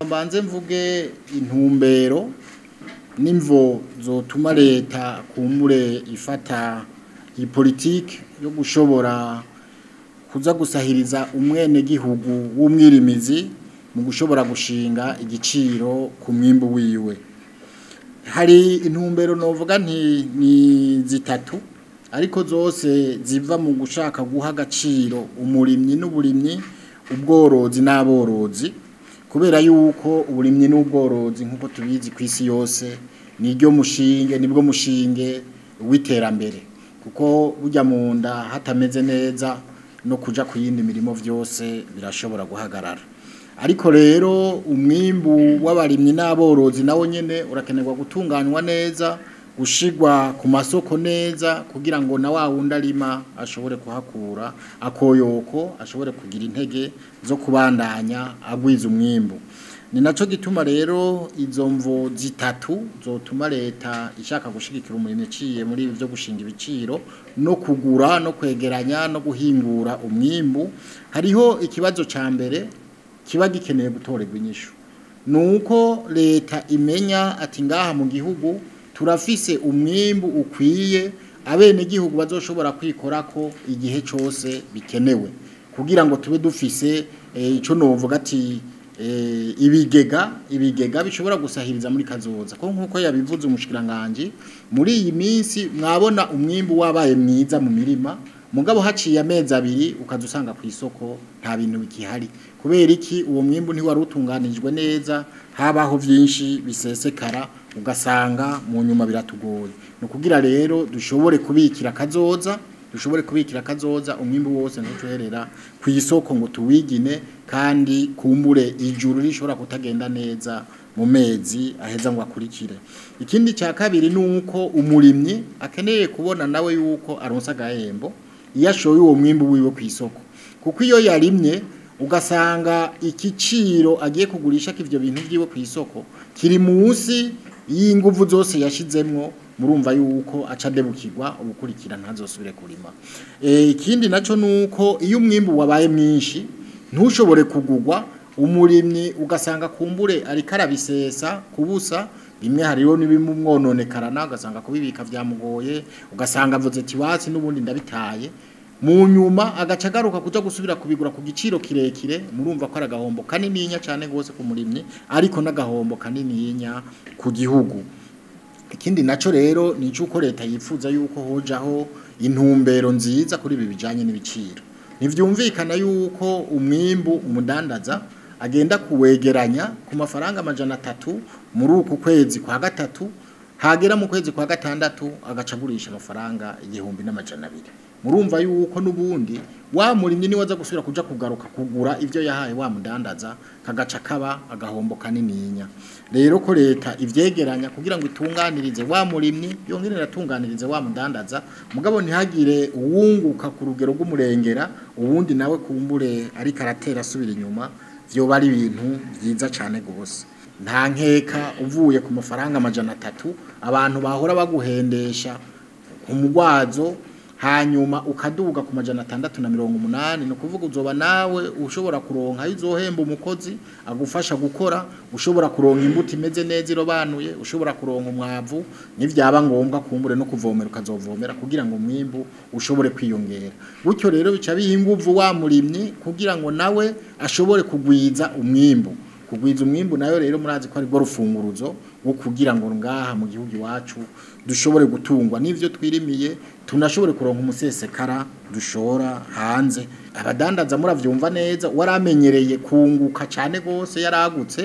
mbanze mvuge intumbero n'imvo zotuma leta kumbure ifata iyi politiki yo gushobora kuza gusahiriza umwenegihugu w'umwirimizi mu gushobora gushinga igiciro ku mwimbu wiwe hari intumbero novuga nti ni zitatu ariko zose ziva mu gushaka guha agaciro umurimyi n'uburimyi ubworozi n'aborozi kubera yuko uburimyi n'ubworozi nk'uko tubizi ku isi yose niryo mushinge nibwo mushinge w'iterambere kuko burya mu nda hatameze neza no kuja ku yindi mirimo vyose birashobora guhagarara ariko rero umwimbu w'abarimyi n'aborozi nawo nyene urakenerwa gutunganywa neza gushigwa ku masoko neza kugira ngo na wa wundi arima ashobore kuhakura akoyoko ashobore kugira intege zo kubandanya agwiza umwimbu ni naco gituma rero izo mvo zitatu zotuma leta ishaka gushigikira umurimo iciye muri ibi byo gushinga ibiciro no kugura no kwegeranya no guhingura umwimbu hariho ikibazo ca mbere kiba gikeneye gutorerwa inyishu nuko leta imenya ati ngaha mu gihugu turafise umwimbu ukwiye abene gihugu bazoshobora kwikorako igihe cose bikenewe kugira ngo tube dufise ico novuga ati ibigega ibigega bishobora gusahiriza muri kazoza ko nkuko yabivuze umushikiranganje muri iyi minsi mwabona umwimbu wabaye mwiza mu mirima mugabo haciye amezi abiri ukaza usanga ku isoko nta bintu bikihari kubera iki uwo mwimbu ntiwari utunganijwe neza habaho byinshi bisesekara ugasanga mu nyuma biratugoye ni ukugira rero dushobore kubikira kazoza dushobore kubikira kazoza umwimbu wose ntucoherera ku isoko ngo tuwigine kandi kumbure ijuru rishobora kutagenda neza mu mezi aheza ngo akurikire ikindi cya kabiri ni uko umurimyi akeneye kubona nawe yuko aronsa agahembo iyo ashoye uwo mwimbu wiwe ku isoko kuko iyo yarimye ugasanga igiciro agiye kugurisha ivyo bintu byiwe ku isoko kiri munsi y'inguvu zose yashizemwo murumva yuko aca debukirwa ubukurikira ntazosubire kurima ikindi naco nuko iyo umwimbu wabaye mwinshi ntushobore kugugwa umurimyi ugasanga kumbure ariko arabisesa kubusa bimwe hariho n'ibimumwononekarana ugasanga kubibika byamugoye ugasanga avuze ati watsi n'ubundi ndabitaye mu nyuma agaca agaruka kuja gusubira kubigura ku giciro kirekire murumva ko ari agahombo kanininya cyane rwose ku murimyi ariko n'agahombo kanininya ku gihugu ikindi naco rero ni icuko leta yifuza yuko hojaho intumbero nziza kuri ibi bijanye n'ibiciro ntivyumvikana yuko umwimbu umudandaza agenda kuwegeranya ku mafaranga amajana atatu muri uku kwezi kwa gatatu hagera mu kwezi kwa gatandatu agaca agurisha amafaranga igihumbi n'amajana abiri murumva yuko n'ubundi wa murimyi niwe aza gusubira kuja kugaruka kugura ivyo yahaye wa mudandaza kagaca kaba agahombo kanininya rero ko leta ivyegeranya kugira ngo itunganirize wa murimyi yongere iratunganirize wa mudandaza mugabo ntihagire uwunguka ku rugero rw'umurengera ubundi nawe kumbure ariko aratera asubira inyuma vyoba ari ibintu vyiza cane gose nta nkeka uvuye ku mafaranga amajana atatu abantu bahora baguhendesha ku mugwazo hanyuma ukaduga ku majana atandatu na mirongo umunani ni ukuvuga uzoba nawe ushobora kuronka aho uzohemba umukozi agufasha gukora ushobora kuronka imbuto imeze neza irobanuye ushobora kuronka umwavu n'ivyaba ngombwa kumbure no kuvomera ukazovomera kugira ngo umwimbu ushobore kwiyongera gutyo rero bica biha inguvu wa murimyi kugira ngo nawe ashobore kugwiza umwimbu kugwiza umwimbu nayo rero murazi ko ari rwo rufunguruzo wo kugira ngo ngaha mu gihugu iwacu dushobore gutungwa n'ivyo twirimiye tunashobore kuronka umusesekara dushora hanze abadandaza muravyumva neza waramenyereye kunguka cyane gose yaragutse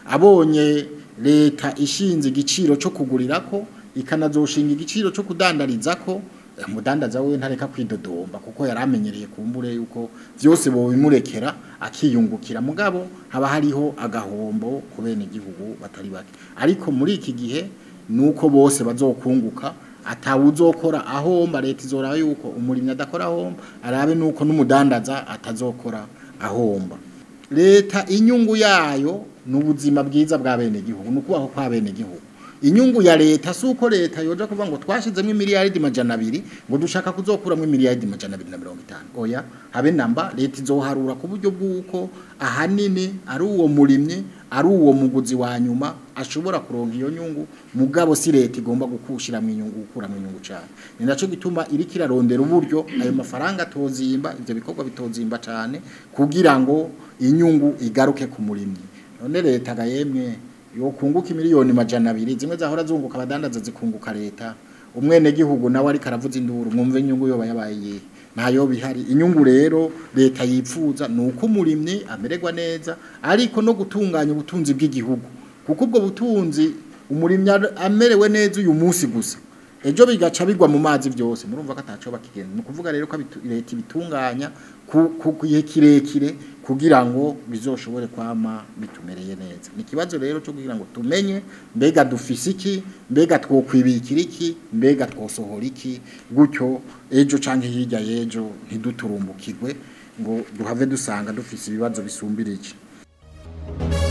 abonye leta ishinze igiciro cyo kugurirako ikanazoshinga igiciro cyo kudandarizako umudandaza we ntareka kwidodomba kuko yaramenyereye kumbure yuko vyose bo bimurekera akiyungukira mugabo haba hariho agahombo ku bene igihugu batari bake ariko muri iki gihe nuko bose bazokunguka atawuzokora ahomba leta izoraba yuko umurimyi adakora ahomba arabe nuko n'umudandaza atazokora ahomba leta inyungu yayo n'ubuzima bwiza bwa bene igihugu nukubaho kwa bene igihugu inyungu ya leta si uko leta yoja kuvuga ngo twashizemo imiliyaridi majana abiri ngo dushaka kuzokuramo imiliyaridi majana abiri na mirongo itanu oya habe namba leta izoharura ku buryo bw'uko ahanini ari uwo murimyi ari uwo muguzi wa nyuma ashobora kuronka iyo nyungu mugabo si leta igomba gukushira mu inyungu gukura mu inyungu cyane ni naco gituma iri kirarondera uburyo ayo mafaranga atozimba ivyo bikorwa bitozimba cyane kugira ngo inyungu igaruke ku murimyi none leta ga yemwe yokunguka miliyoni majana abiri zimwe zahora zunguka abadandaza zikunguka leta umwene gihugu nawe ariko aravuza induru mwumve inyungu yoba yabaye iyihe ntayo bihari inyungu rero leta yipfuza ni uko umurimyi amererwa neza ariko no gutunganya ubutunzi bw'igihugu kuko ubwo butunzi umurimyi amerewe neza uyu munsi gusa ejo bigaca bigwa mu mazi byose murumva ko ataco bakigenda ni ukuvuga rero ko leta ibitunganya ku gihe kirekire kugira ngo bizoshobore kwama bitumereye neza ni ikibazo rero cyo kugira ngo tumenye mbega dufise iki mbega twokwibikira iki mbega twosohora iki gutyo ejo canke hirya y'ejo ntiduturumbukirwe ngo duhave dusanga dufise ibibazo bisumbirije